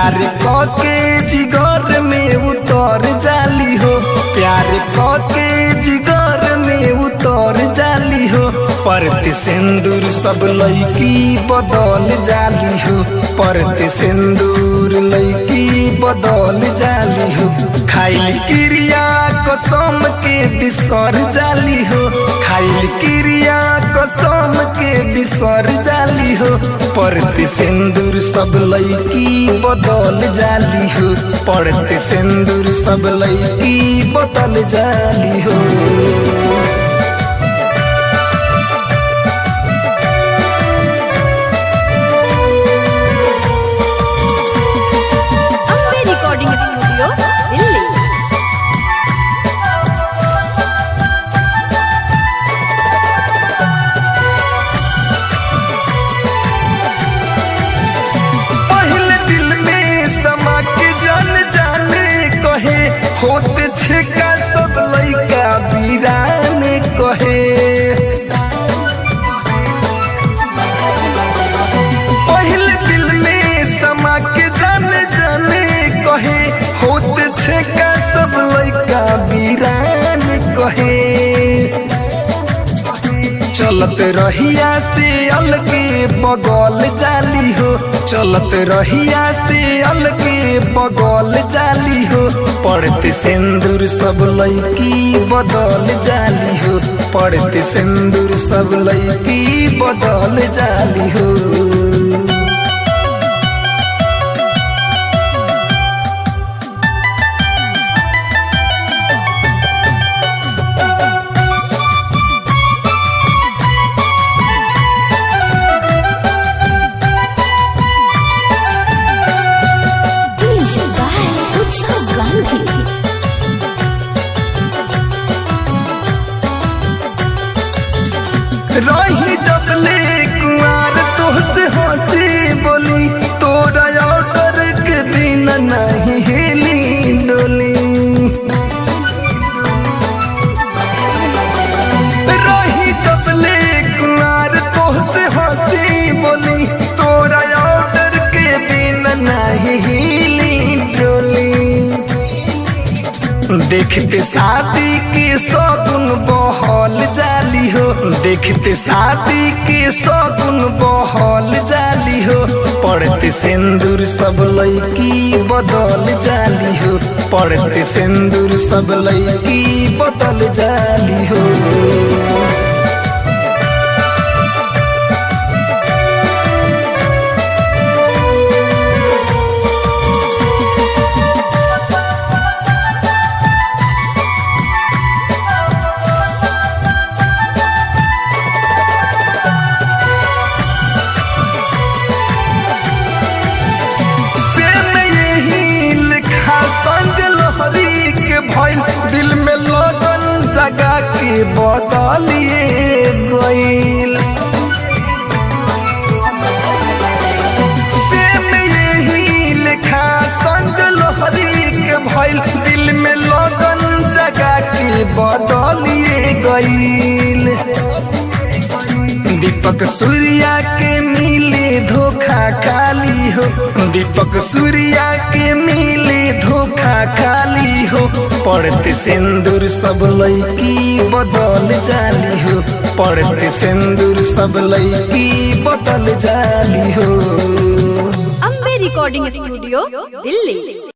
प्यार के जिगर में उतर जाली हो प्यार के जिगर में उतर जाली हो परत सिंदूर सब लैकी बदल जाली हो परत सिंदूर लैकी बदल जाली हो खाइल क्रिया कसम के बिसर जाली हो खाइल क्रिया कसम के बिसर जाली हो परत सिंदूर सब लैकी बदल जाली हो परत सिंदूर सब लैकी बदल जाली हो ಅಂಬೆ ರೆಕಾರ್ಡಿಂಗ್ ಸ್ಟುಡಿಯೋ ಇಲ್ಲಿ पहले दिल में समा के जान जाने कहे होते छिका सब लैका बीराने कहे पहले दिल में समा के जाने जाने कहे होते छिका सब लैका बीराने कहे चलत रहिया से अलगे बगल जाली हो चलत रहिया से अलगे बगल जाली हो पड़ते सिंदूर सब लैकी बदल जाली हो पड़ते सिंदूर सब लैकी बदल जाली हो Music by Utsav Gandhi. रही जब ले कुआर तोहसे हंसी बोली तोरा ऑर्डर के दिन नहीं हिली डोली रही जब ले कुआर तोहसे हंसी बोली तोरा ऑर्डर के दिन नहीं हिली डोली देखते शादी के सगुन बहल जाली हो देखते शादी के सगुन बहल जाली हो पड़ते सिंदूर सब लैकी बदल जाली हो पड़ते सिंदूर सब लैकी बदल जाली हो प्रेम यही लिखा संग लोहरी के भइल दिल में लगन जगा के बदलिए गइल प्रेम यही लिखा संग लोहरी के भइल दिल में लगन जगा के बदलिए गइल दीपक सूर्या के मिले धोखा खाली हो दीपक सूर्या के मिले धोखा खाली हो पड़ते सिंदूर सब लैकी बदल जाली हो पड़ते सिंदूर सब लैकी बदल जाली हो ಅಂಬೆ ರೆಕಾರ್ಡಿಂಗ್ ಸ್ಟುಡಿಯೋ ಇಲ್ಲಿ